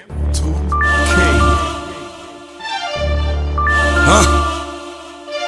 F2K. Huh?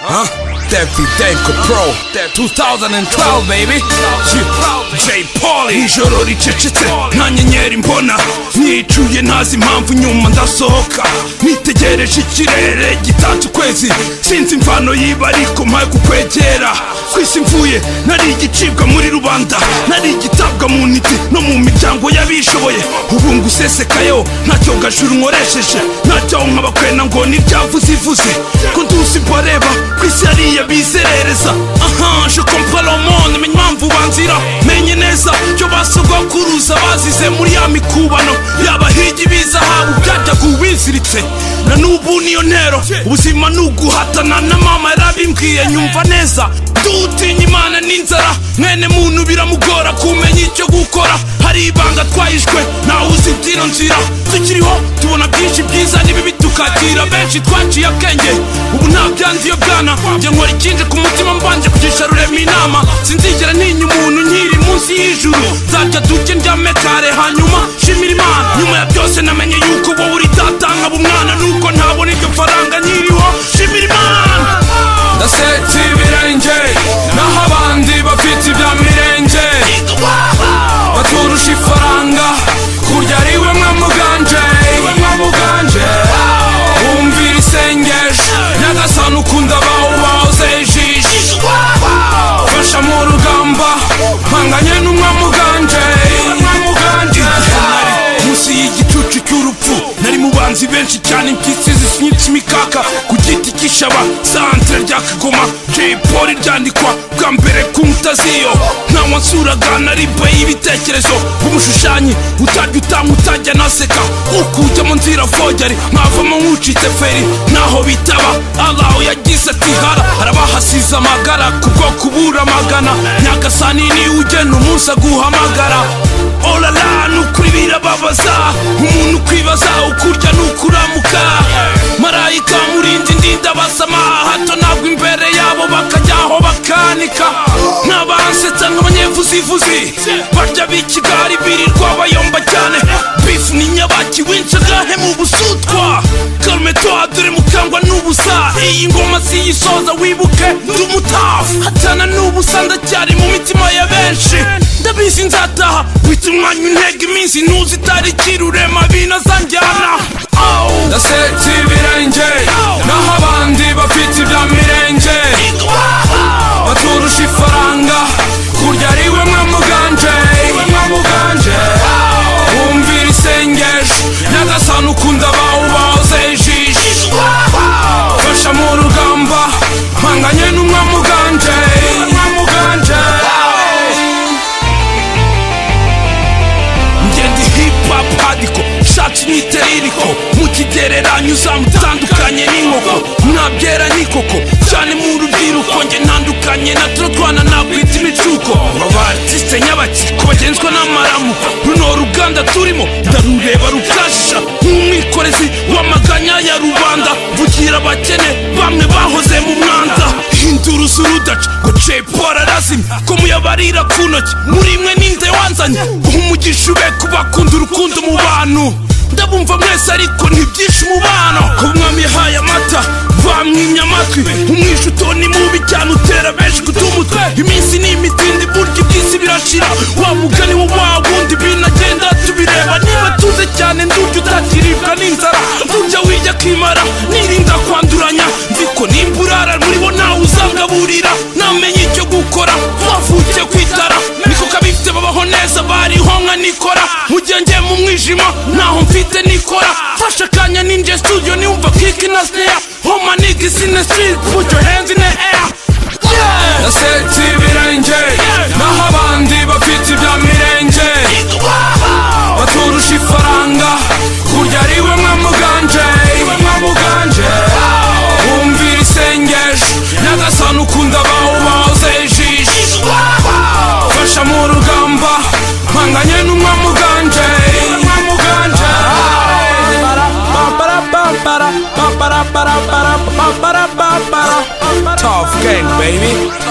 Huh? Deputy Danko Pro. 2012, baby. Yeah. J. Pauli. Ijoro ricecetse, nta nyenyeri mbona. Nicuye ntazi impamvu nyuma ndasohoka. Nitegereje ikirere gitatse ukwezi. Sinzi imvano yiba ariko mpaye kukwegera. Ku isi mvuye, nari igicibwa muri rubanda. Nari igitabwa mu niti no mu miryango y'abishoboye. Ubu ngusesekayo, ntacyo gashuru nkoresheje. Ntacyo nkabakwena ngo nibyavuze ivuze. Ko nduzi mbareba, ku isi hariya bizerereza. Aha, je comprends le monde, menya impamvu banzira. Menye neza, cyo basogokuruza bazize muri ya mikubano. Y'abahigi b'izahabu byajyaga ubiziritse. Na n'ubu niyo ntero, ubuzima ni uguhatana na mama yarabimbwiye nyumva neza. Dutinya Imana n'inzara, mwene muntu biramugora kumenya icyo gukora. Hari ibanga twahishwe, ntawe uzi ibyino nzira. Tukiriho, tubona byinshi byiza n'ibibi tukakira. Benshi twaciye akenge, ubu nta byanziyo bwana. Njye nkora ikindi ku mutima mbanje kugisha rurema inama. Sinzigera ntinya umuntu nkiri munsi y'ijuru. Nzajya duke ndyame kare, hanyuma shimira Imana. Nyuma ya byose namenye yuko wowe uri data nkaba umwana, nuko ntabona iryo faranga nkiriho. Shimira Imana. Ndasetse ibirenge, naho abandi bafite ibya mirenge. Baturusha ifaranga, kurya ari we mwamuganje, iwe mwamuganje. Wumvira isengesho, nyagasani ukunda abawe wahoze ijisho. Fasha mu rugamba, mpanganye n'umwamuganje, iwe mwamuganje. Munsi y'igicucu cy'urupfu, nari mu banzi benshi cyane impyisi zisinyitse imikaka ku giti cy'ishaba santere rya kagoma jay polly ryandikwa bwa mbere ku nkuta z'iyo ntawe nsuraga na riba y'ibitekerezo nk'umushushanyi utajya utanga utajya naseka ukujyamo nzira vogeri mwavamo nk'ucitse feri naho bitaba alaho yagize ati hara harabahasize amagara ku bwoko buramagana nyagasani niwe ugena umunsi aguhamagara orara ni ukuri birababaza umuntu ukwibaza ukurya ni ukuramuka marayika murinzi ndinda basama hato ntabwo imbere yabo bakajyaho bakanika n'abansetsa nk'abanyevuzivuzi barya b'ikigari birirwa bayomba cyane bifu ni nyabaki w'inshagahe mu busutwa karmetwa dore mukangwa n'ubusa iyi ngoma siyisoza wibuke ndi umutafu hatana n'ubusa ndacyari mu mitima ya benshi ndabizi nzataha wita umwanya intege iminsi ntuzi itariki rurema binazanjyana ndasetse ibirenge naho abandi bafite ibya mirenge baturusha ifaranga kurya ari we mwamuganje iwe mwamuganje wumvira isengesho nyagasani ukunda abawe bahoze ijisho fasha mu rugamba mpanganye n'umwamuganje iwe mwamuganje ngenda hip hop hadiko shati nitereriko mu kigereranyo uzamutandukanye n'inkoko mwabyera n'ikoko cyane mu rubyiruko njye ntandukanye na tuno twana nakwita imicuko abartiste nyabaki ku bagenzwa n'amaramu runo ruganda turimo ndarureba rukasha nk'umwikorezi w'amaganya ya rubanda vugira abakene bamwe bahoze mu mwanda hindura usurudaca ngo cepora arazimye ko muyabarira ku ntoki muri mwe ninde wanzanye umugisha ube kubakunda urukundo mu bantu ndabumva mwese ariko ntibyinshi umubano umwami yahaye amata bamwimye amatwi umwisha utoni mubi cyane utera benshi guta umutwe iminsi ni imitindi burya ibyisi birashira wa mugani wo wa wundi binagenda tubireba niba tuze cyane ndujya utakiribwa n'inzara ndujya wijya kwimara nirinda kwanduranya nziko nimba urara muri bo ntawe uzangaburira namenye icyo gukora wavukiye kwitara niko kabifite babaho neza bariho nka nikora mu gihe njye mu mwijima ntaho mfite nikora fasha akanya ninjye studio niwumva kiki na snare homa niggas in the street put your hands in the air ndasetse ibirenge naho abandi bafite ibya mirenge baturusha ifaranga kurya ari we mwamuganje iwe mwamuganje wumvira isengesho nyagasani ukunda abawe bahoze ijisho fasha mu rugamba mpanganye n'umwamuganje iwe mwamuganje Tough gang, baby.